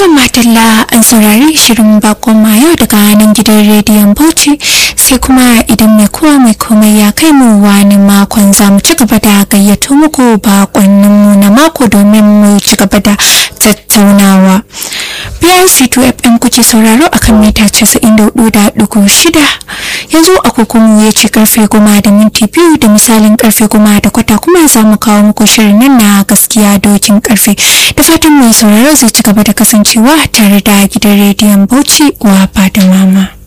Tun matalla an saurari shirin bakon mayo daga nan gidan rediyon Bauchi sai kuma idan mai kowa mai komai ya kai mu wani makon za mu ci gaba da gayyato muku bakonninmu na mako domin mu ci gaba da tattaunawa. BRC 2FM kuke sauraro akan mita 94.6 yanzu agogonmu ya ce karfe goma da minti biyu da misalin karfe goma da kwata kuma za mu kawo muku shirin nan na gaskiya dokin karfe da fatan mai sauraro zai ci gaba da kasancewa tare da gidan rediyon Bauchi wa da mama.